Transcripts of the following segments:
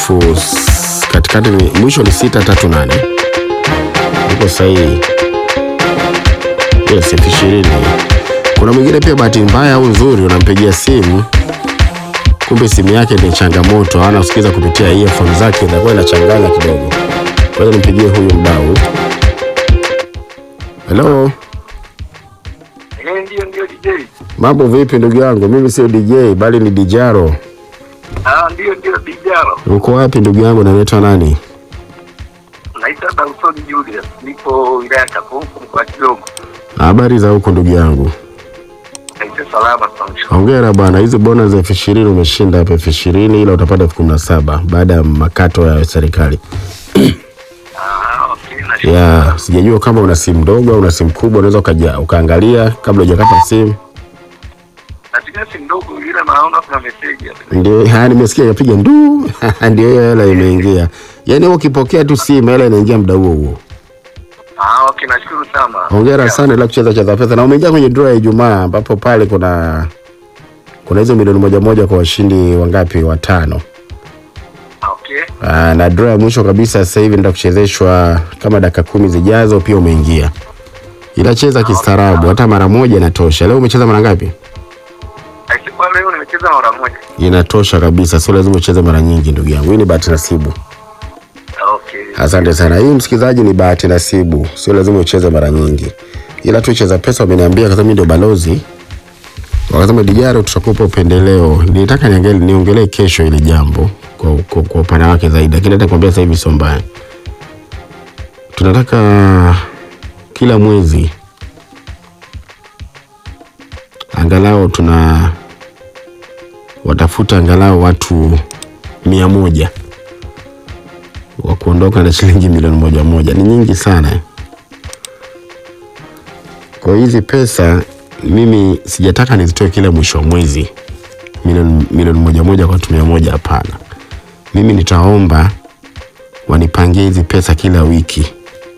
katikati ni mwisho ni sita tatu nane iko sahihi. Yes, elfu ishirini. Kuna mwingine pia bahati mbaya au nzuri, unampigia simu kumbe simu yake ni changamoto, ana usikiza kupitia earphone zake, inakuwa inachanganya kidogo. Kwa hiyo nimpigie huyu mdau. Hello, Eh, ndio ndio DJ. mambo vipi ndugu yangu? Mimi sio DJ bali ni Dijaro. Ah, ndio ndio Dijaro. Uko wapi ndugu yangu, na unaitwa nani? Naitwa Dawson Julius. Nipo wilaya ya Kakonko mkoa wa Kigoma. Habari za huko ndugu yangu? Naitwa salama sana. Hongera bwana, hizi bonus elfu ishirini umeshinda hapa elfu ishirini ila utapata elfu kumi na saba baada ya makato ya serikali. Ah, okay. Na Ya, sijajua kama una simu ndogo au una simu kubwa, unaweza ukaja ukaangalia kabla hujakata simu. natumia simu ndogo ila naona kuna message hapa. Ndio, haya nimesikia yapiga ndu, ndio hiyo hela imeingia. Yaani wewe ukipokea tu simu hela inaingia muda huo huo. Ah, okay, nashukuru sana. Hongera sana ila kucheza cheza pesa na umeingia kwenye draw ya Ijumaa ambapo pale kuna kuna hizo milioni moja moja kwa washindi wangapi? Watano. Okay. Aa, na draw ya mwisho kabisa sasa hivi ndio kuchezeshwa kama dakika kumi zijazo, pia umeingia. Ila cheza kistaarabu, hata mara moja inatosha. Leo umecheza mara ngapi? Aise, kwa leo nimecheza mara moja. Inatosha kabisa, sio lazima ucheze mara nyingi ndugu yangu. Hii ni bahati nasibu. Okay. Asante sana. Hii msikilizaji, ni bahati nasibu, sio lazima ucheze mara nyingi, ila tu cheza pesa. Wameniambia kwa sababu mimi ndio balozi, wakasema Dijaro, tutakupa upendeleo. Nilitaka niangalie niongelee kesho ili jambo kwa, kwa, kwa upana wake zaidi, lakini hata kuambia sasa hivi sio mbaya. Tunataka kila mwezi angalau tuna watafuta angalau watu mia moja wa kuondoka na shilingi milioni moja moja ni nyingi sana. Kwa hizi pesa mimi sijataka nizitoe kila mwisho wa mwezi milioni milioni moja moja kwa watu mia moja. Hapana, mimi nitaomba wanipangie hizi pesa kila wiki.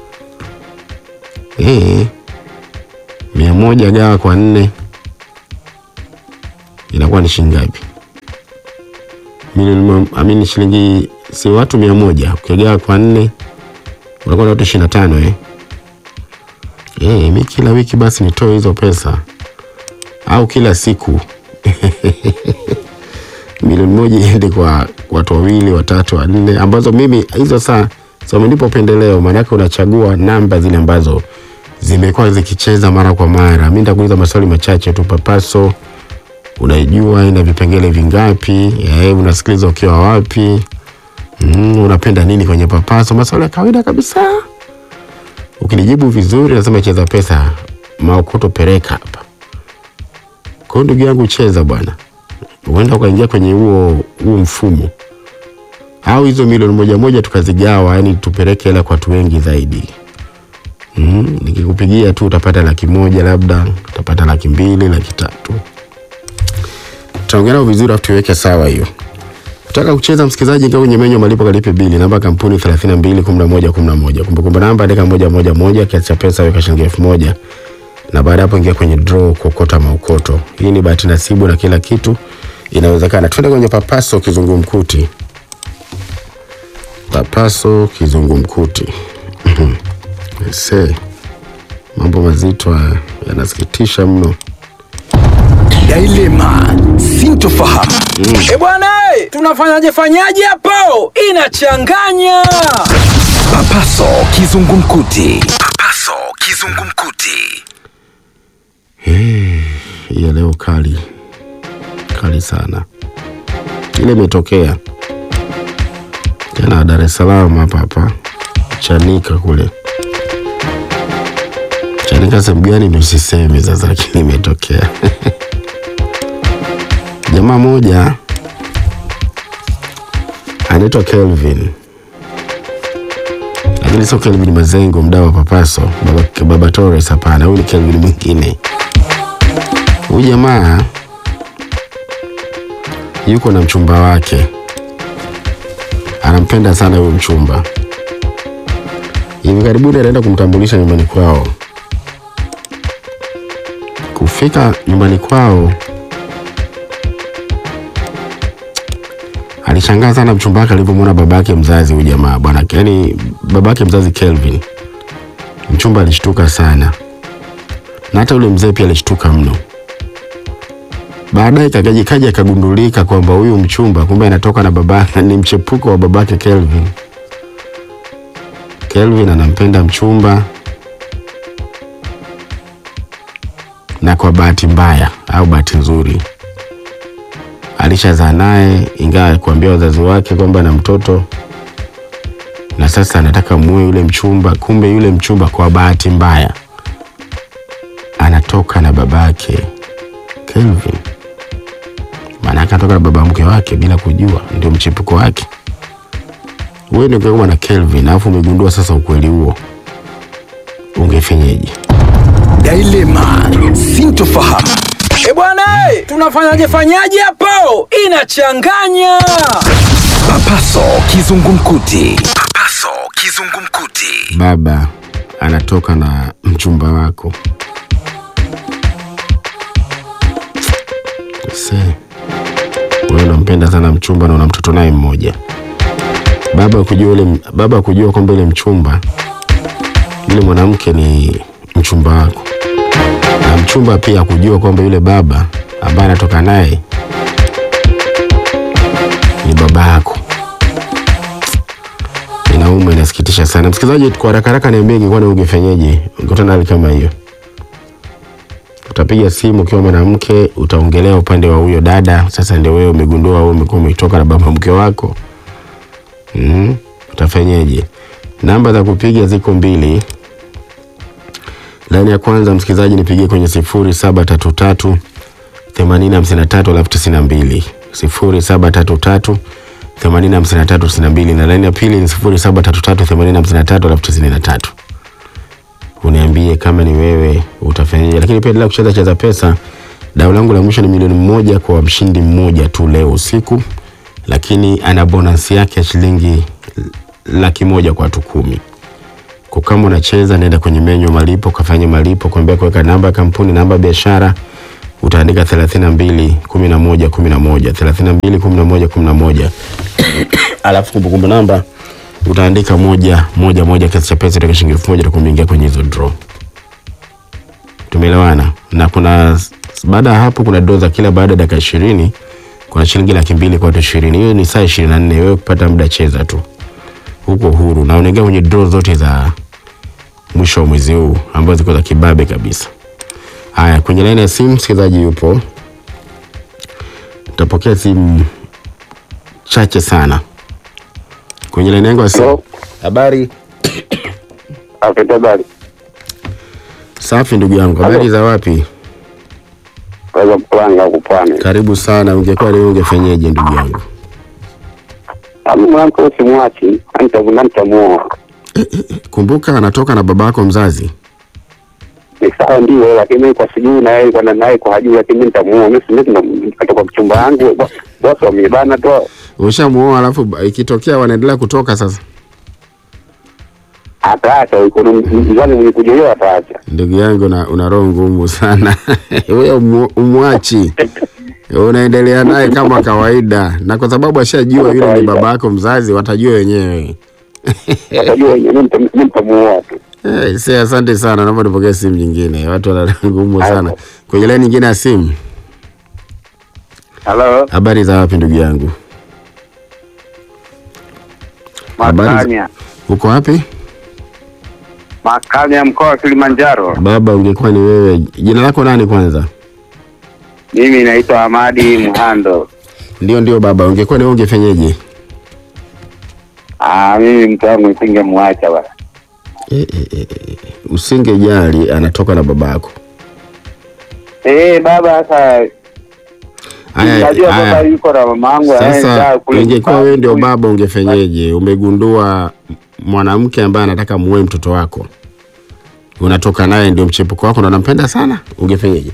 Eh, mia moja gawa kwa nne inakuwa ni shilingi ngapi? milioni mo- amini shilingi si watu mia moja ukigawa kwa nne unakuwa na watu ishirini na tano eh? Eh, mi kila wiki basi nitoe hizo pesa au kila siku milioni moja iende kwa watu wawili watatu wanne ambazo mimi hizo saa so wamenipa upendeleo maanake unachagua namba zile ambazo zimekuwa zikicheza mara kwa mara mi nitakuuliza maswali machache tu papaso unaijua ina vipengele vingapi eh, unasikiliza ukiwa wapi mm, unapenda nini kwenye papaso maswali ya kawaida kabisa ukinijibu vizuri nasema cheza pesa maokoto pereka hapa kwa hiyo ndugu yangu cheza bwana uenda ukaingia kwenye huo huo mfumo au hizo milioni moja moja tukazigawa yani tupeleke hela kwa watu wengi zaidi mm, nikikupigia tu utapata laki moja labda utapata laki mbili laki tatu tutaongelea vizuri afu tuweke sawa hiyo. Utaka kucheza msikilizaji, ingia kwenye menyu ya malipo kalipe bili, namba ya kampuni 321111. Kumbukumbu namba andika moja moja moja, kiasi cha pesa weka shilingi elfu moja na baada ya hapo ingia kwenye draw kuokota maukoto. Hii ni bahati nasibu na kila kitu inawezekana. Twende kwenye papaso kizungumkuti. Papaso kizungumkuti. Se, mambo mazito haya yanasikitisha mno. Dilema sintofahamu. E bwana, e, tunafanyaje fanyaje hapo? Inachanganya. Papaso kizungumkuti. Papaso kizungumkuti. Hii ya leo kali kali sana, ile imetokea tena Dar es Salaam hapa hapa Chanika kule Chanika sehemu gani ndio sisemi sasa, lakini imetokea jamaa moja anaitwa Kelvin, lakini sio Kelvin Mazengo, mdau wa Papaso, baba, baba Torres. Hapana, huyu ni Kelvin mwingine. Huyu jamaa yuko na mchumba wake, anampenda sana huyu mchumba. Hivi karibuni anaenda kumtambulisha nyumbani kwao. Kufika nyumbani kwao, alishangaa sana mchumba wake alivyomwona babake mzazi huyu jamaa bwana, yaani babake mzazi Kelvin. Mchumba alishtuka sana, na hata yule mzee pia alishtuka mno. Baadaye kakaji kaja akagundulika kwamba huyu mchumba kumbe anatoka na babake, ni mchepuko wa babake Kelvin. Kelvin anampenda mchumba, na kwa bahati mbaya au bahati nzuri alishazaa naye, ingawa kuambia wazazi wake kwamba ana mtoto na sasa anataka muue yule mchumba. Kumbe yule mchumba kwa bahati mbaya anatoka na babake Kelvin, maanake anatoka na baba mke wake bila kujua, ndio mchepuko wake. Wewe ndio ungekuwa na Kelvin alafu umegundua sasa ukweli huo, ungefanyeje? Dilema, sintofahamu. E bwana, eh, tunafanyaje fanyaje hapo? Inachanganya. Papaso kizungumkuti. Papaso kizungumkuti. Baba anatoka na mchumba wako se wewe unampenda sana mchumba na una mtoto naye mmoja. Baba kujua yule baba kujua kwamba yule mchumba yule mwanamke ni mchumba wako, na mchumba pia kujua kwamba yule baba ambaye anatoka naye ni baba yako. Inauma, inasikitisha sana. Msikilizaji, kwa haraka haraka niambie, ingekuwa ni ungefanyeje? Ungekutana na hali kama hiyo? Utapiga simu ukiwa mwanamke, utaongelea upande wa huyo dada. Sasa ndio wewe umegundua wewe umekuwa umetoka na baba mke wako mm, utafanyeje? Namba za kupiga ziko mbili. Laini ya kwanza msikilizaji, nipigie kwenye sifuri saba tatu tatu themanini hamsini na tatu alafu tisini na mbili sifuri saba tatu tatu themanini hamsini na tatu tisini na mbili na laini ya pili ni sifuri saba tatu tatu themanini hamsini na tatu alafu tisini na tatu uniambie kama ni wewe utafanyaje. Lakini pia endelea kucheza cheza pesa. Dau langu la mwisho ni milioni moja kwa mshindi mmoja tu leo usiku, lakini ana bonus yake ya shilingi laki moja kwa watu kumi. Kwa kama unacheza, nenda kwenye menyu ya malipo, kafanye malipo, kuambia kuweka namba ya kampuni, namba ya biashara, utaandika 32 11 11 32 11 11 alafu kumbukumbu namba utaandika moja moja moja, kiasi cha pesa toka shilingi elfu moja takuingia kwenye hizo draw. Tumeelewana? Na kuna baada ya hapo kuna draw za kila baada ya dakika ishirini kuna shilingi laki mbili kwa watu ishirini. Hiyo ni saa ishirini na nne. Wewe kupata muda, cheza tu huko huru, na unaingia kwenye draw zote za mwisho wa mwezi huu ambazo ziko za kibabe kabisa. Haya, kwenye laini ya simu msikilizaji yupo, tutapokea simu chache sana kwenye laini yangu ya simu. Hello. Habari Afete habari. safi, ndugu yangu. Habari za wapi? Kaweza kupanga kupani. Karibu sana. Ungekuwa leo ungefanyeje ndugu yangu? Ami mwanamke usimwachi, nitavuna nitamuoa. Kumbuka anatoka na babako mzazi. Ni sawa ndio, lakini mimi kwa sijui na yeye kwa naye kwa hajui, lakini mimi nitamuoa. Mimi si mimi katoka mchumba wangu. bo- Bosi wamebana tu. Ushamuoa, alafu ba- ikitokea wanaendelea kutoka sasa. Ataacha yuko na mzani mwenye kujolewa ataacha. Ndugu yangu una, una roho ngumu sana wewe umu- umwachi unaendelea naye kama kawaida, na kwa sababu ashajua yule ni kawaida. babako mzazi, watajua wenyewe. Atajua wenyewe mimi nitam- mimi nitamuoa tu. Hey, se asante sana, naomba nipokee simu nyingine. Watu wana roho ngumu Haya. sana. Kwenye laini nyingine ya simu, Hello, habari za wapi ndugu yangu? Habari za- Makanya. Uko wapi Makanya mkoa wa Kilimanjaro. baba? Ungekuwa ni wewe, jina lako nani kwanza? Mimi naitwa Hamadi Muhando. Ndio, ndio baba, ungekuwa ni wewe ungefanyeje? Ah, mimi mtu wangu nisingemwacha bwana. E, e, e, e, usingejali anatoka na babako. Eh, baba sasa Haya, Najua baba haya. yuko na mamangu Sasa ungekuwa wewe ndio baba, ungefenyeje? Umegundua mwanamke ambaye anataka muoe mtoto wako, unatoka naye, ndio mchepuko wako na unampenda sana, ungefenyeje?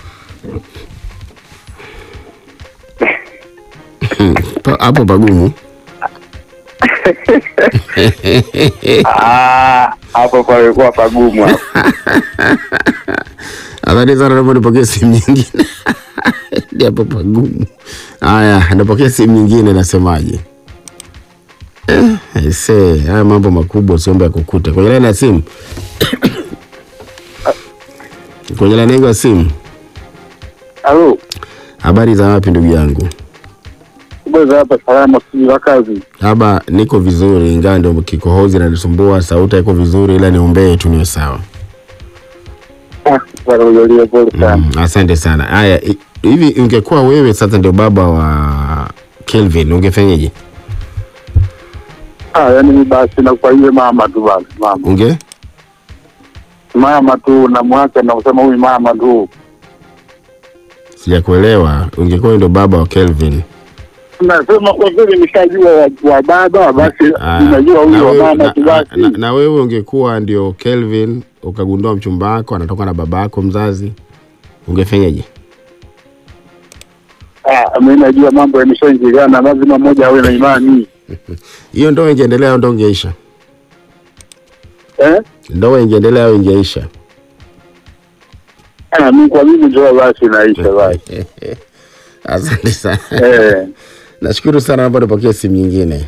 Pa- hapo pagumu. Ah, hapo palikuwa pagumu hapo. Asante sana, naomba nipokee simu nyingine. Ndio hapo pagumu. Haya, napokea simu nyingine, nasemaje? Eh, aisee, haya mambo makubwa usiombe ya kukute. Kwenye laini ya simu, kwenye laini yangu ya simu. Halo, Habari za wapi ndugu yangu? kubweza hapa salama, sijui la kazi. Haba niko vizuri, ingawa ndio kikohozi nanisumbua, sauti haiko vizuri, ila niombee tu niwe sawa. Ah, bwana ujalie pole sana. Mm, asante sana. Haya, hi- hivi ungekuwa wewe sasa ndio baba wa Kelvin, ungefanyaje? Ah, yani ni basi na kwa ile mama tu basi, mama Unge mama tu namwacha na kusema huyu mama tu. sijakuelewa. Ungekuwa wewe ndio baba wa Kelvin. Nasema kwa vile nishajua wa, wa baba basi Ah, ninajua na huyu wa wewe- mama na- tu na- basi. na- na wewe ungekuwa ndio Kelvin ukagundua mchumba wako anatoka na baba yako mzazi, ungefanyaje? Ah, mimi najua mambo yameshaingiliana, lazima mmoja awe na imani Hiyo ndoa ingeendelea au ndoa ingeisha? eh? Ndoa ingeendelea au ingeisha? Ah, mimi kwa mimi ndio basi naisha basi. Asante sana. eh, Nashukuru sana, naomba nipokee simu nyingine.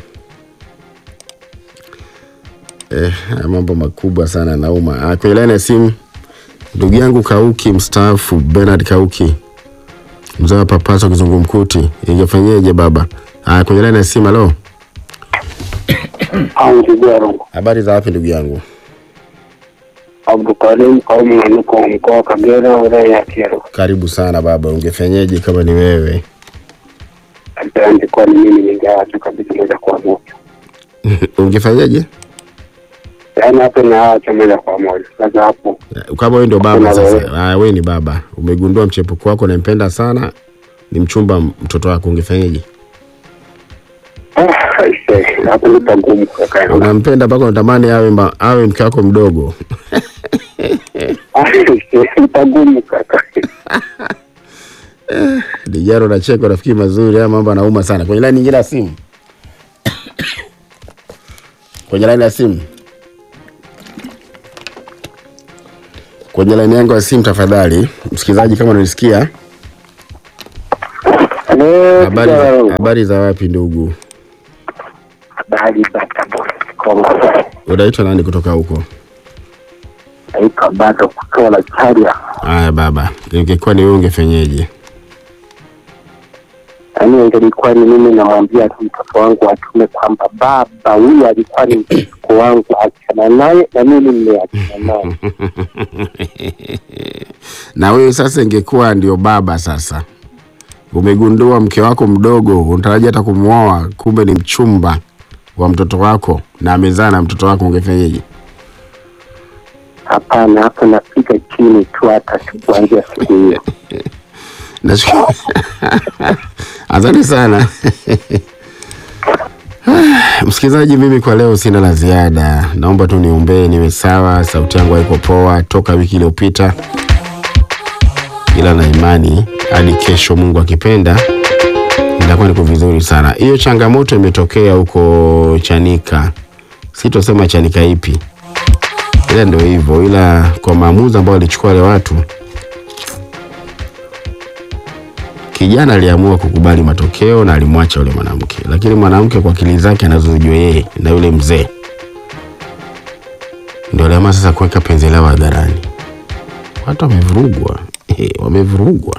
Eh, haya mambo makubwa sana nauma. Ah, Kwenye laini ya simu ndugu yangu Kauki mstaafu Bernard Kauki, mzee wa Papaso Kizungumkuti, ingefanyeje baba? Ah, kwenye laini ya simu. Halo, au Kigwaro habari za wapi ndugu yangu? Abdukarim kaumu na niko mkoa wa Kagera wilaya ya Kyerwa. Karibu sana baba, ungefanyeje kama ni wewe? Asante, kwani mimi ningeacha kabisa moja kwa moja, ungefanyeje yaani hapo naacha moja kwa moja. Sasa hapo kama wewe ndio baba Hakuna sasa? wewe. Ah, wewe ni baba, umegundua mchepuko wako unampenda sana, ni mchumba mtoto wako, ungefanyeje? ah, aise, hapo ni pagumu kaka. unampenda mpaka unatamani awe, mba- awe mke wako mdogo Aise, pagumu kaka. dijaro nacheka rafiki mazuri haya mambo anauma sana kwenye laini nyingine ya simu kwenye laini ya simu kwenye laini yangu ya simu tafadhali msikilizaji kama unanisikia Eh, habari za, Kigwaro. habari za wapi ndugu habari za Tabora Kigoma. unaitwa nani kutoka huko Naitwa bado kutola Charia. haya baba ingekuwa ni wewe ungefanyeje Yaani ingelikuwa ni mimi namwambia tu mtoto wangu atume kwamba baba huyu alikuwa ni mtoto wangu, achana naye na mimi nimeachana naye. na wewe sasa ingekuwa ndio baba sasa umegundua mke wako mdogo unatarajia hata kumwoa kumbe ni mchumba wa mtoto wako na amezaa na mtoto wako ungefanyeje Hapana, hapo napiga chini tu, hata sikuanzia siku hiyo. Nashukuru. asante sana msikilizaji mimi kwa leo sina la ziada naomba tu niombee niwe sawa sauti yangu haiko poa toka wiki iliyopita ila na imani hadi kesho mungu akipenda itakuwa niko vizuri sana hiyo changamoto imetokea huko chanika sitosema chanika ipi ila ndio hivyo ila kwa maamuzi ambayo walichukua wale watu kijana aliamua kukubali matokeo na alimwacha yule mwanamke lakini mwanamke kwa akili zake anazojua yeye na yule mzee ndio aliamua sasa kuweka penzi lao hadharani watu wamevurugwa Eh, wamevurugwa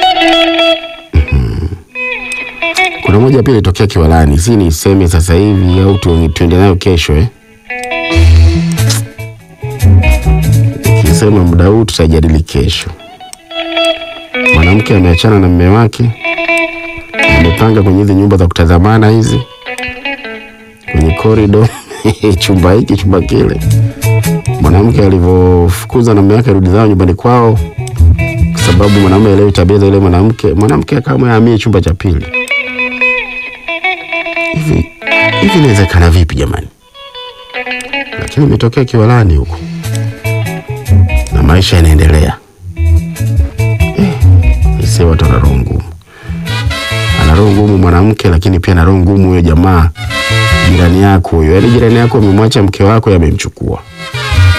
Mhm. kuna moja pia ilitokea kiwalani si niseme sasa hivi au tu- tuende nayo kesho eh? kisema muda huu tutajadili kesho mwanamke ameachana na mme wake amepanga kwenye hizi nyumba za kutazamana hizi kwenye korido chumba hiki chumba kile mwanamke alivyofukuza na mme wake rudi zao nyumbani kwao kwa sababu mwanaume elewi tabia za yule mwanamke mwanamke akaamua ahamie chumba cha pili hivi hivi inawezekana vipi jamani lakini imetokea kiwalani huko na maisha yanaendelea ise watu ana roho ngumu ana roho ngumu mwanamke lakini pia ana roho ngumu huyo jamaa jirani yako huyo yaani jirani yako amemwacha mke wako yamemchukua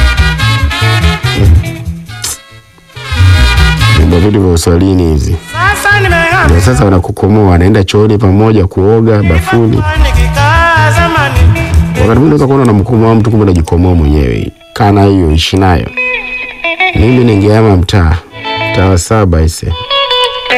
vyumba vitu vya uswalini hizi Sasa nimehama ndio sasa wanakukomoa, wanaenda chooni pamoja, kuoga bafuni. nikikaa zamani. Wakati mwingine unaweza kuona unamkomoa mtu, kumbe unajikomoa mwenyewe. Kana hiyo, ishi nayo. Mimi ningehama mtaa mtaa wa saba ise